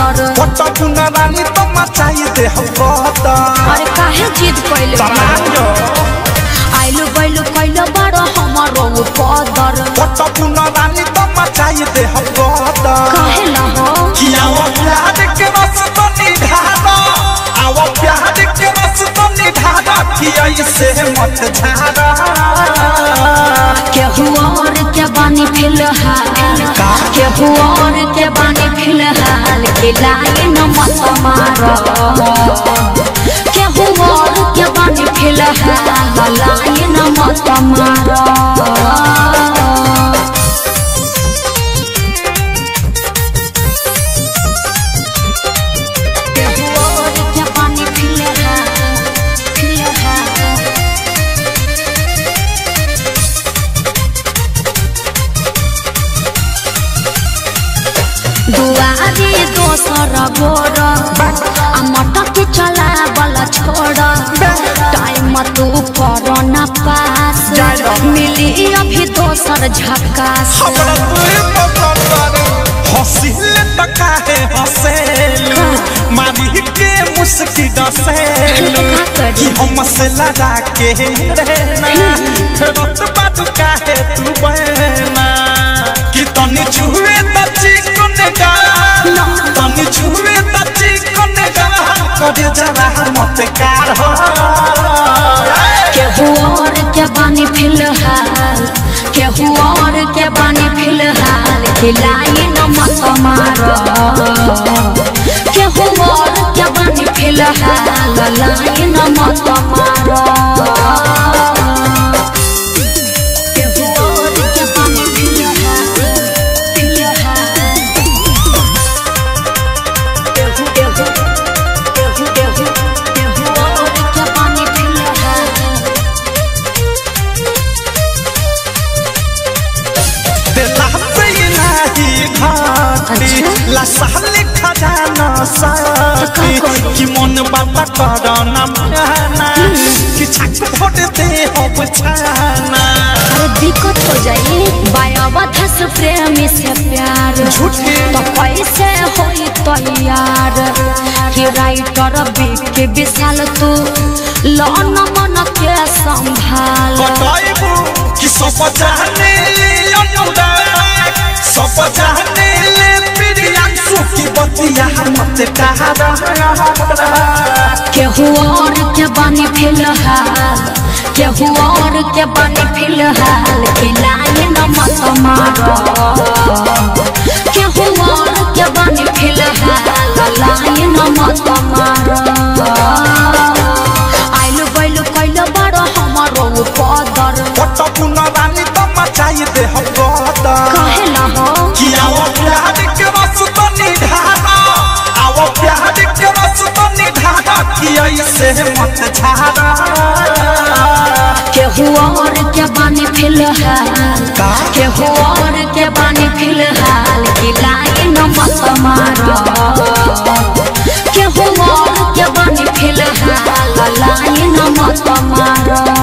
पदर फोटो पुना रानी तो मचाई दे हम कहता अरे काहे जिद कैले समाजो आइलु बैलु कैले बड़ हमारो पदर फोटो पुना रानी तो मचाई दे हम कहता काहे न हो कि आओ प्यार के रस तो निधारा आओ प्यार के रस तो निधारा कि ऐसे मत झारा केहू और के बानी फिलहाल केहू और के बानी फिलहाल के लाए न मत मारो केहू और के बानी फिलहाल लाए न मत मारो केहू और के बानी फिलहाल फिलहाल दुआरी दोसर गोर आ मटक चला बला छोड़ टाइम तू कर न पास मिली अभी दोसर झकास हमरा तुए पकड़ हंसिले त काहे हंसेलू मारी के मुस्की डसेलू का करी? कि हम से लड़ा के रहना रत बात काहे तू बहना कि तनी छुए त चिकन गाल तनी छुए त चिकन गाल करे जरा मत कार हो केहू और के बानी फिलहाल केहू और के बानी फिलहाल खिलाई न मत मारो केहू और के बानी फिलहाल लाई न मत मारो केहू और के बानी फिलहाल फिलहाल केहू केहू केहू केहू केहू और के बानी फिलहाल दिला से इलाही घाटी अच्छा। लसाले खजाना साथी तो का करी? कि मन बाबा करना माना कि छक भोट दे हो बचाना अरे दिक्कत हो जाई बायावधस प्रेमी से प्यार झूठे। तो कैसे होई तैयार कि राइटर के विशाल तू लौन मन के संभाल बताइबू कि सब जाने ले अनुराग सब जाने ले प्रियांशु की बतिया मत कहा केहू और के बानी फिलहाल केहू और के बानी फिलहाल खिलाए न मत मारो केहू और के बानी फिलहाल लाए न मत मारो आइलु बैलु कैलो बड़ो हमारो पदर फोटो पुना रानी तो मचाई दे हम कहता कहे न हो कि आओ प्यार के रस तो निधारा आओ प्यार के रस तो निधारा कि ऐसे मत झारा केहू और के बानी फिलहाल का? केहू और के बानी फिलहाल खिलाए न मत मारो केहू और के बानी फिलहाल लाए न मत मारो